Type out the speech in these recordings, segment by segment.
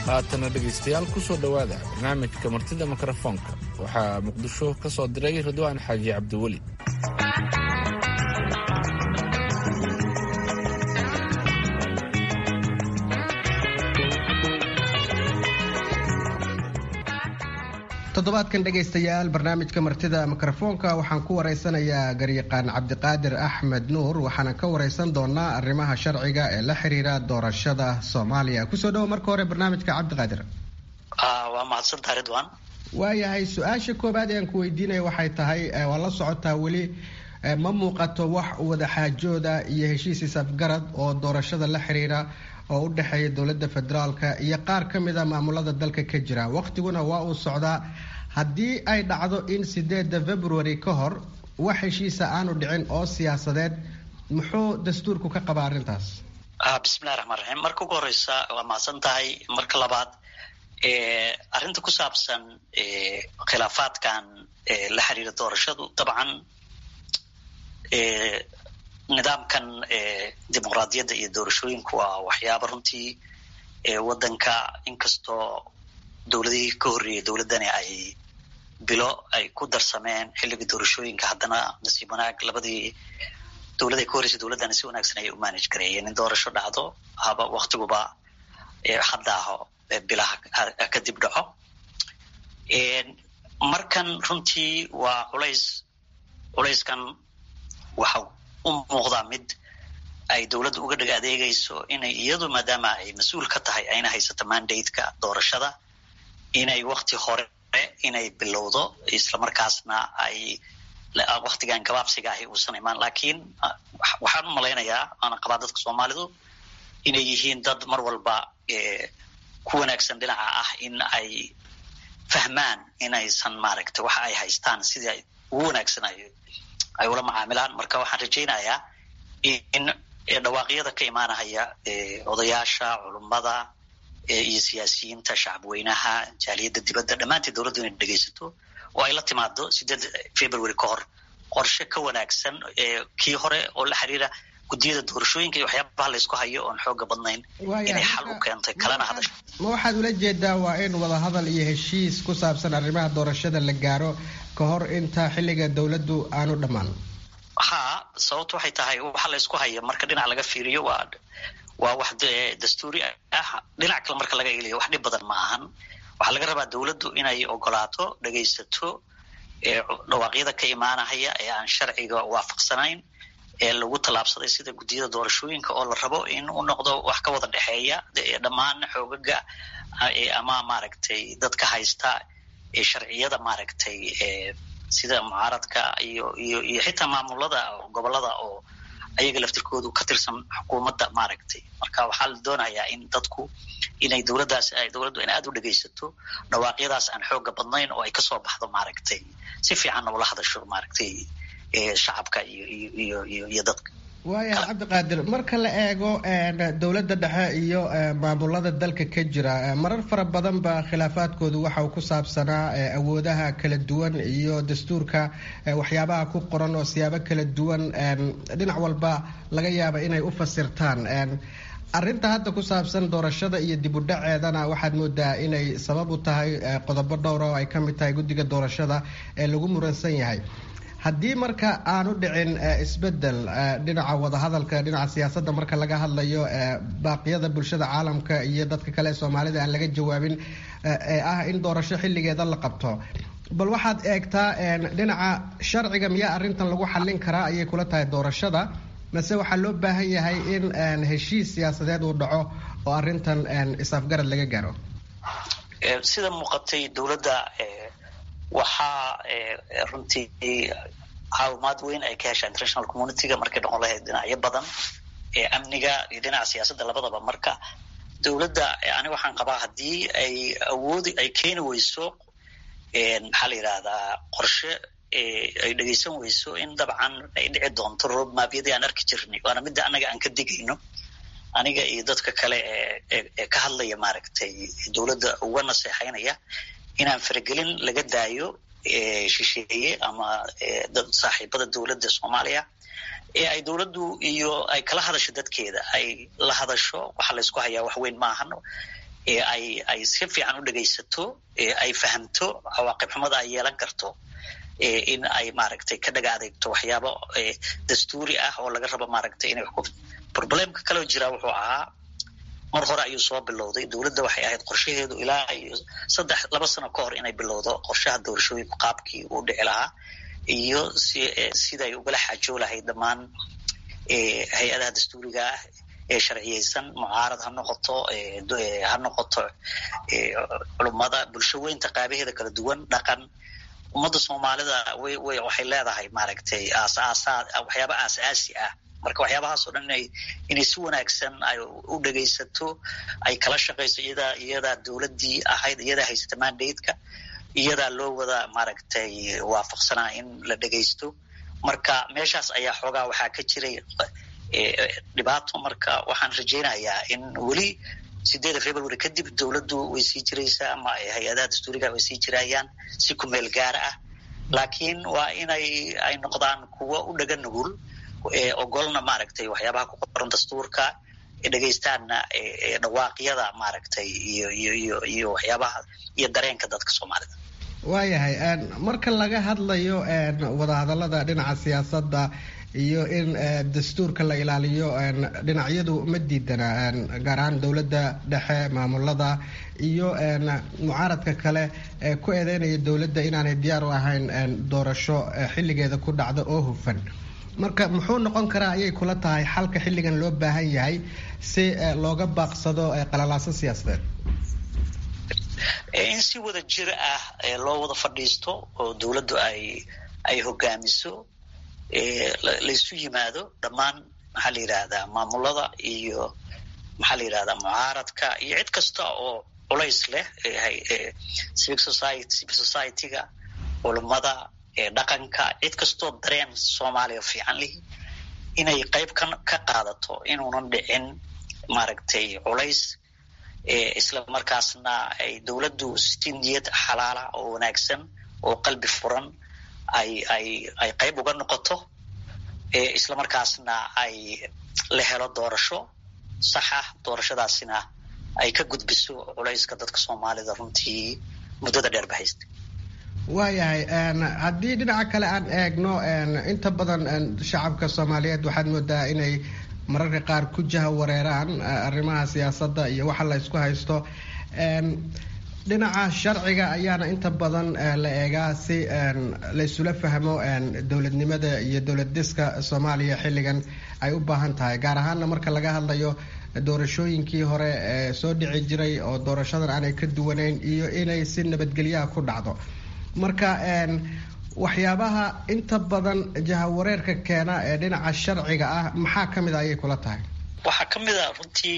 haatana dhegaystayaal ku soo dhowaada barnaamijka martida mikrofoonka waxaa muqdisho ka soo diray ridwaan xaaji cabdiweli toddobaadkan dhegaystayaal barnaamijka martida mikrofoonka waxaan ku waraysanayaa garyaqaan cabdiqaadir axmed nuur waxaana ka waraysan doonaa arrimaha sharciga ee la xiriira doorashada soomaaliya kusoo dhawo marka hore barnaamijka cabdiqaadir waa mahadsantaha ridwan waayahay su-aasha koobaad ee aan ku weydiinaya waxay tahay waa la socotaa weli ma muuqato wax wadaxaajooda iyo heshiis isafgarad oo doorashada la xiriira oo u dhexeeya dowladda federaalka iyo qaar ka mid a maamulada dalka ka jira waqtiguna waa uu socdaa haddii ay dhacdo in sideeda february ka hor wax heshiisa aanu dhicin oo siyaasadeed muxuu dastuurku ka qabaa arrintaas bismillahi raxmaan raxiim marka ugu horeysa waa mahadsan tahay marka labaad arrinta ku saabsan khilaafaadkan la xiriira doorashadu dabcan nidaamkan dimuqraadiyadda iyo doorashooyinku waa waxyaaba runtii waddanka inkastoo dowladihii ka horreeyay dowladdani ay bilo ay ku darsameen xilligii doorashooyinka haddana nasiib wanaag labadii dowladay ka horreysay dowladdani si wanaagsan ayay u manage gareeyeen in doorasho dhacdo haba waktiguba hadda aho bilaha kadib dhaco markan runtii waa culays culayskan waxa u muuqdaa mid ay dowladda uga dheg adeegayso inay iyadu maadaama ay mas-uul ka tahay ayna haysato mandate-ka doorashada inay wakti hore inay bilowdo islamarkaasna ay waktigan gabaabsiga ahi uusan imaan lakiin waxaan u malaynayaa aana qabaa dadka soomaalidu inay yihiin dad mar walba ku wanaagsan dhinaca ah in ay fahmaan inaysan maaragtay waxa ay haystaan sidii ugu wanaagsan ay ula macaamilaan marka waxaan rajaynayaa in dhawaaqyada ka imaanahaya odayaasha culummada iyo siyaasiyiinta shacabweynaha jaaliyadda dibadda dhammaanteed dowladdu inay dhegaysato oo ay la timaado sideed february ka hor qorshe ka wanaagsan kii hore oo la xiriira guddiyada doorashooyinka iyo waxyaabaha laysku hayo oon xooga badnayn inay xal u keentay kalena hadasho ma waxaad ula jeedaa waa in wadahadal iyo heshiis ku saabsan arrimaha doorashada la gaaro ka hor inta xilliga dowladdu aanu dhammaan ha sababto waxay tahay waxa laysku haya marka dhinac laga fiiriyo waa waa wax dastuuri ah dhinac kale marka laga eliyo wax dhib badan ma ahan waxaa laga rabaa dowladdu inay ogolaato dhegaysato dhawaaqyada ka imaanahaya ee aan sharciga waafaqsanayn ee lagu tallaabsaday sida guddiyada doorashooyinka oo la rabo in u noqdo wax ka wada dhexeeya dhammaan xoogaga ama maaragtay dadka haysta sharciyada maaragtay sida mucaaradka iyo iyo iyo xitaa maamulada gobolada oo ayaga laftirkoodu ka tirsan xukuumadda maaragtay marka waxaa la doonayaa in dadku inay dowladdaas dowladdu in aada u dhegaysato dhawaaqyadaas aan xooga badnayn oo ay kasoo baxdo maaragtay si fiicanna ula hadasho maaragtay shacabka iyo iyo iyo iyo dadka waaya cabdiqaadir marka la eego dowladda dhexe iyo maamulada dalka ka jira marar fara badan ba khilaafaadkoodu waxa uu ku saabsanaa awoodaha kala duwan iyo dastuurka waxyaabaha ku qoran oo siyaabo kala duwan dhinac walba laga yaaba inay u fasirtaan arrinta hadda ku saabsan doorashada iyo dib u dhaceedana waxaad moodaa inay sabab u tahay qodobo dhowra oo ay ka mid tahay guddiga doorashada ee lagu muransan yahay haddii marka aanu dhicin isbedel dhinaca wadahadalka dhinaca siyaasadda marka laga hadlayo baaqyada bulshada caalamka iyo dadka kale ee soomaalida aan laga jawaabin ee ah in doorasho xilligeeda la qabto bal waxaad eegtaa dhinaca sharciga miyaa arrintan lagu xallin karaa ayay kula tahay doorashada mase waxaa loo baahan yahay in heshiis siyaasadeed uu dhaco oo arrintan is-afgarad laga gaaro sida muuqatay dowladda waxaa runtii caawimaad weyn ay ka heshaa international communityga markay noqon lahayd dhinacyo badan amniga iyo dhinaca siyaasadda labadaba marka dowladda ani waxaan qabaa haddii ay awoodi ay keeni weyso maxaa la yidhahdaa qorshe ay dhegaysan weyso in dabcan ay dhici doonto roadmapyadii aan arki jirnay waana midda annaga aan ka digayno aniga iyo dadka kale ee ka hadlaya maaragtay dowladda uga naseexaynaya inaan faragelin laga daayo shisheeye ama dad saaxiibada dowladda soomaaliya ee ay dowladdu iyo ay kala hadasho dadkeeda ay la hadasho waxa laysku hayaa wax weyn maahan ay ay si fiican u dhegaysato ay fahamto cawaaqib xumada ay yeelan karto in ay maaragtay ka dhaga adeegto waxyaabo dastuuri ah oo laga rabo maaragtay inay problemka kaloo jira wuxuu ahaa mar hore ayuu soo bilowday dowladda waxay ahayd qorshaheedu ilaa iyo saddex laba sano ka hor inay bilowdo qorshaha doorashooyinku qaabkii uu dhici lahaa iyo si siday ugala xaajoo lahayd dhammaan hay-adaha dastuuriga ah ee sharciyeysan mucaarad ha noqoto ha noqoto culummada bulsho weynta qaabaheeda kala duwan dhaqan ummadda soomaalida way way waxay leedahay maaragtay aasaasaa waxyaaba aasaasi ah marka waxyaabahaas oo dhan inay inay si wanaagsan ay u dhegaysato ay kala shaqayso iyadaa iyadaa dowladdii ahayd iyadaa haysata mandateka iyadaa loo wada maaragtay waafaqsanaa in la dhegaysto marka meeshaas ayaa xoogaa waxaa ka jiray dhibaato marka waxaan rajaynayaa in weli sideeda february kadib dowladdu way sii jiraysaa ama hay-adaha dastuuriga way sii jirayaan si ku meel gaara ah laakiin waa inay ay noqdaan kuwo u dhaga nugul ogolna maaragtay waxyaabaha ku qoran dastuurka dhegaystaanna dhawaaqyada maaragtay iyo iyo iyo iyo waxyaabaha iyo dareenka dadka soomaalida waayahay marka laga hadlayo wadahadalada dhinaca siyaasadda iyo in dastuurka la ilaaliyo dhinacyadu ma diidana gaar ahaan dowladda dhexe maamulada iyo mucaaradka kale ee ku eedeynaya dowladda inaanay diyaar u ahayn doorasho xilligeeda ku dhacda oo hufan marka muxuu noqon karaa ayay kula tahay xalka xilligan loo baahan yahay si looga baaqsado qalalaaso siyaasadeed in si wada jir ah loo wada fadhiisto oo dowladdu ay ay hogaamiso laysu yimaado dhammaan maxaa la yidhaahdaa maamulada iyo maxaa la yidhahdaa mucaaradka iyo cid kasta oo culays leh civic society civil society-ga culummada dhaqanka cid kastoo dareen soomaaliya fiican lihi inay qayb ka ka qaadato inuunan dhicin maaragtay culays isla markaasna ay dowladdu si niyad xalaala oo wanaagsan oo qalbi furan ay ay ay qayb uga noqoto isla markaasna ay la helo doorasho sax ah doorashadaasina ay ka gudbiso culayska dadka soomaalida runtii muddada dheer ba haysta waayahay haddii dhinaca kale aan eegno inta badan shacabka soomaaliyeed waxaad moodaa inay mararka qaar ku jaha wareeraan arrimaha siyaasadda iyo waxa la isku haysto dhinaca sharciga ayaana inta badan la eegaa si laysula fahmo dowladnimada iyo dowlad diska soomaaliya xilligan ay u baahan tahay gaar ahaana marka laga hadlayo doorashooyinkii hore ee soo dhici jiray oo doorashadan aanay ka duwanayn iyo inay si nabadgelyaha ku dhacdo marka waxyaabaha inta badan jahawareerka keena ee dhinaca sharciga ah maxaa ka mid a ayay kula tahay waxaa ka mid a runtii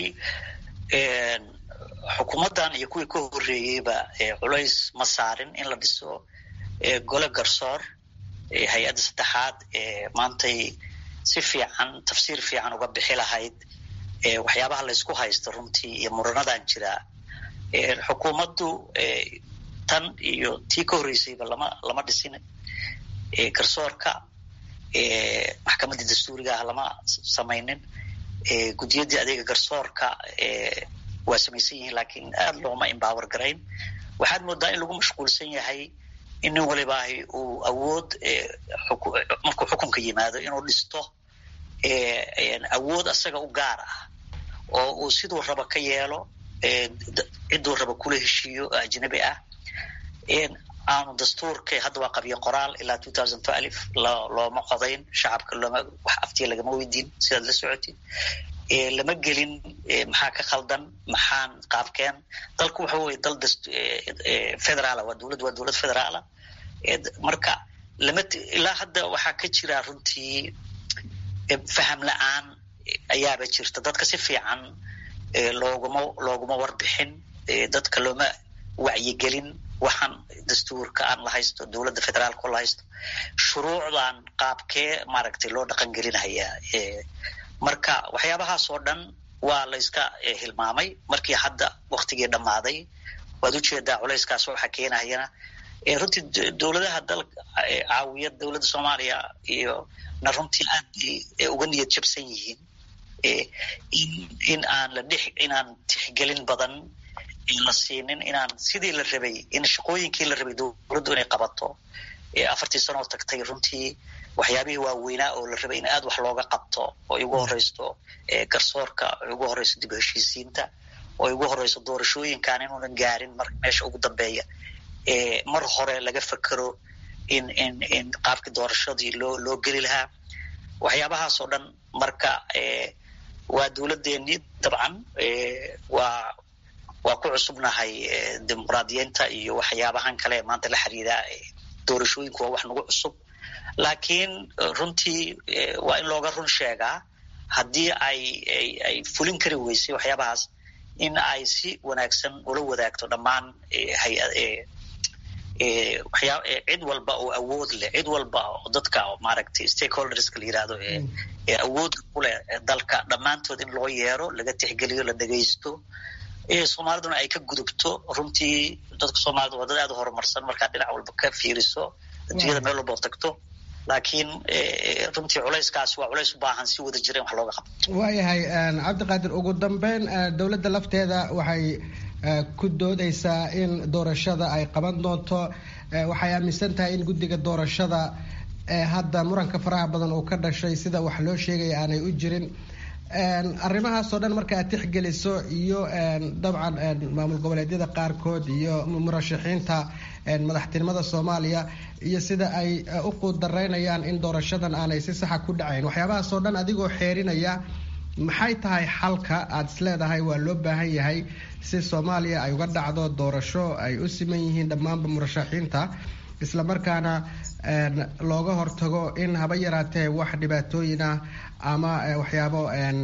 xukuumaddan iyo kuwii ka horreeyeyba culays ma saarin in la dhiso gole garsoor hay-adda saddexaad ee maantay si fiican tafsiir fiican uga bixi lahayd waxyaabaha laysku haysto runtii iyo muranadan jira xukuumaddu tan iyo tii ka horreysayba lama lama dhisin garsoorka maxkamaddii dastuuriga ah lama samaynin guddiyadii adeega garsoorka waa samaysan yihiin laakiin aada looma embower garayn waxaad moodaa in lagu mashquulsan yahay in nin walibaahi uu awood markuu xukunka yimaado inuu dhisto awood asaga u gaar ah oo uu siduu raba ka yeelo cidduu raba kula heshiiyo ajnabi ah aanu dastuurka hadda waa qabyo qoraal ilaa two thousand twelve looma qodayn shacabka looma wax aftiya lagama weydiin sidaad la socotid lama gelin maxaa ka khaldan maxaan qaabkeen dalku waxa weye dal federaala waa dowladd waa dowlad federaala marka lama ilaa hadda waxaa ka jira runtii faham la-aan ayaaba jirta dadka si fiican looguma looguma warbixin dadka looma wacyigelin waxaan dastuurka aan la haysto dowladda federaalka la haysto shuruucdan qaabkee maaragtay loo dhaqan gelinhayaa marka waxyaabahaas oo dhan waa la iska hilmaamay markii hadda waktigii dhammaaday waad ujeedaa culayskaas waxa keenahayana runtii dowladaha dalka caawiya dowladda soomaaliya iyo na runtii aad bay uga niyad jabsan yihiin in in aan la dhex inaan tixgelin badan la siinin inaan sidii la rabay in shaqooyinkii la rabay dowladdu inay qabato afartii sanoo tagtay runtii waxyaabihii waaweynaa oo la rabay in aad wax looga qabto oo igu horeysto garsoorka oo igu horeyso dib heshiisiinta oo igu horeyso doorashooyinkan inuunan gaarin mar meesha ugu dambeeya mar hore laga fekero in in in qaabkii doorashadii loo loo geli lahaa waxyaabahaas oo dhan marka waa dowladdeennii dabcan waa waa ku cusubnahay dimuqraadiyiinta iyo waxyaabahan kale maanta la xiriira doorashooyinku waa wax nagu cusub laakiin runtii waa in looga run sheegaa haddii ay ay fulin kari weysay waxyaabahaas in ay si wanaagsan ula wadaagto dhammaan hay-ad waxyaa cid walba oo awood leh cid walba oo dadka maaragtay stakeholderska la yirahdo ee awoodda ku leh dalka dhammaantood in loo yeero laga tixgeliyo la dhegaysto soomaaliduna ay ka gudubto runtii dadka soomaalida waa dad aad u horumarsan markaad dhinac walba ka fiiriso adduunyada meel walba oo tagto laakiin runtii culayskaas waa culays u baahan si wada jira in wax looga qabto waayahay cabdiqaadir ugu dambeyn dowladda lafteeda waxay ku doodeysaa in doorashada ay qaban doonto waxay aaminsan tahay in guddiga doorashada hadda muranka faraha badan uu ka dhashay sida wax loo sheegaya aanay u jirin arrimahaasoo dhan marka aad tixgeliso iyo dabcan maamul goboleedyada qaarkood iyo murashaxiinta madaxtinimada soomaaliya iyo sida ay u quudaraynayaan in doorashadan aanay si saxa ku dhacayn waxyaabahaasoo dhan adigoo xeerinaya maxay tahay xalka aada isleedahay waa loo baahan yahay si soomaaliya ay uga dhacdo doorasho ay u siman yihiin dhammaanba murashaxiinta islamarkaana looga hortago in haba yaraatee wax dhibaatooyin ah ama waxyaabo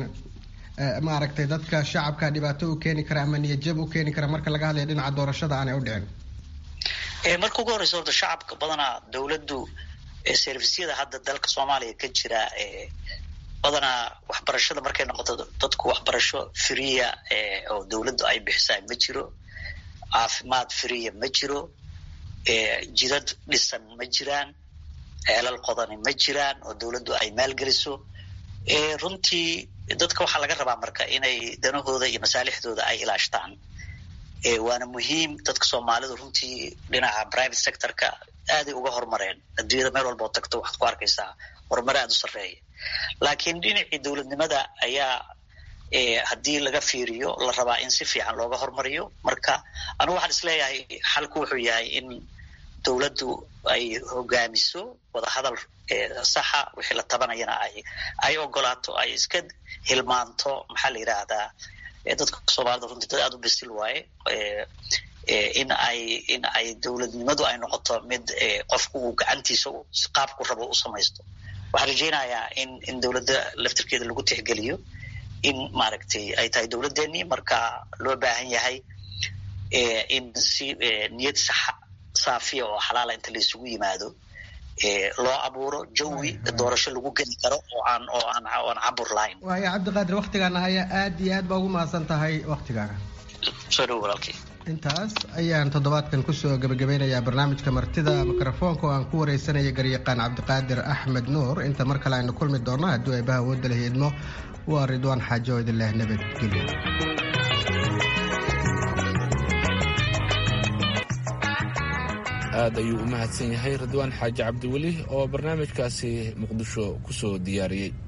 maaragtay dadka shacabka dhibaato u keeni kara ama niyadjab u keeni kara marka laga hadlaya dhinaca doorashada aanay u dhicin marka ugu horeysa horta shacabka badanaa dowladdu servisyada hadda dalka soomaaliya ka jira badanaa waxbarashada markay noqoto dadku waxbarasho friya oo dowladdu ay bixisaa ma jiro caafimaad friya ma jiro jidad dhisan ma jiraan ceelal qodani ma jiraan oo dowladdu ay maalgeliso runtii dadka waxaa laga rabaa marka inay danahooda iyo masaalixdooda ay ilaashtaan waana muhiim dadka soomaalidu runtii dhinaca private sectorka aaday uga horumareen adduunyada meel walba oo tagto waxaad ku arkaysaa horumar aada u sarreeya laakiin dhinacii dowladnimada ayaa haddii laga fiiriyo la rabaa in si fiican looga hormariyo marka anugu waxaan isleeyahay xalku wuxuu yahay in dowladdu ay hogaamiso wadahadal saxa wixii la tabanayana ay ay ogolaato ay iska hilmaanto maxaa la yidhaahdaa dadka soomaalida runtii dad aada u bisil waaye in ay in ay dowladnimadu ay noqoto mid qofku uu gacantiisa qaabku rabo u samaysto waxaan rajeynayaa in in dowladda laftirkeeda lagu tixgeliyo in maaragtay ay tahay dowladdeenii marka loo baahan yahay in si niyad saxa saafiya oo xalaala inta la isugu yimaado loo abuuro jawi doorasho lagu geli karo oo aan oo aan oan cabur lahayn waaya cabdiqaadir waktigaana haya aad iyo aad baa ugu mahadsan tahay waktigaaga soo dhow walaalkii intaas ayaan toddobaadkan kusoo gebagabeynayaa barnaamijka martida mikrofoonka oo aan ku wareysanaya garyaqaan cabdiqaadir axmed nuur inta mar kale aynu kulmi doonno hadduu eebaha awoodda la hiidmo waa ridwaan xaajo oo idin leh nabadgelyo aad ayuu u mahadsan yahay ridwaan xaaji cabdiweli oo barnaamijkaasi muqdisho ku soo diyaariyey